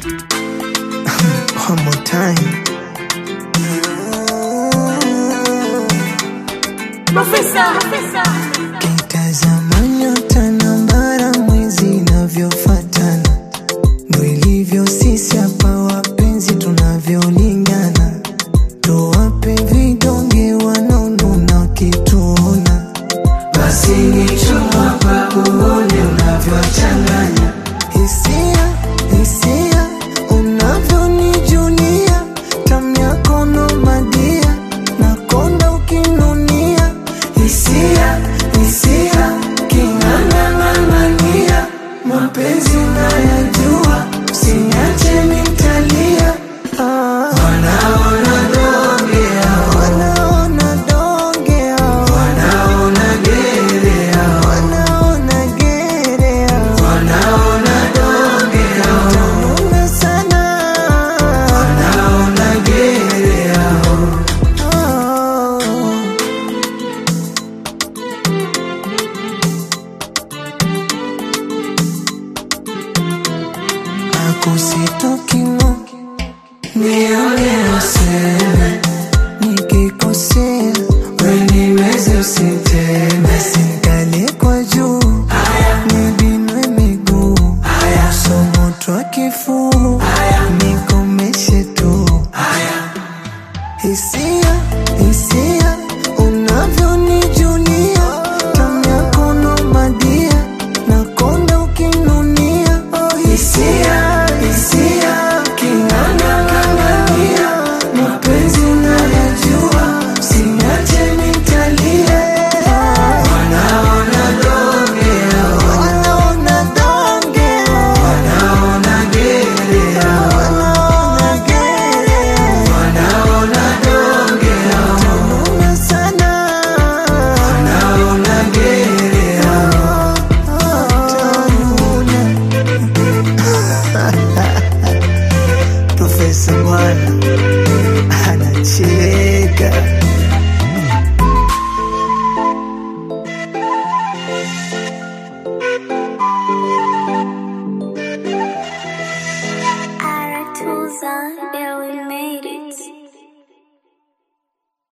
One more time. Kitazama nyota na mbara mwezi inavyofatana, ndo ilivyo sisi hapa wapenzi tunavyolingana, tuwape vidonge wanaonuna wakituona, basi ni chuma pakuone unavyochanganya hisia hisia unavyonijulia tamu yako nomadia nakonda ukinunia hisia hisia king'ang'ang'ang'ania mapenzi nayajua usiniache nitalia ah. wanaona dongea wanaona dongea wanaona gerea wanaona gerea wanaona dongea utanuna sana wanaona gerea oh. akusitokimo nione useme nikikosea wenimeze usiteme sinkale kwa juu nibinwe miguu somotwa kifuu nikomeshe tu hisia hisia unavyonijulia tamu yako nomadia nakonda ukinunia oh, hisia hisia king'ang'ang'ang'ania mapenzi unayajua usiniache nitalia wanaona dongea wanaona dongea wanaona gerea wanaona gerea wanaona dongea utanuna sana wanaona gerea utanuna Profesa Bwana anacheka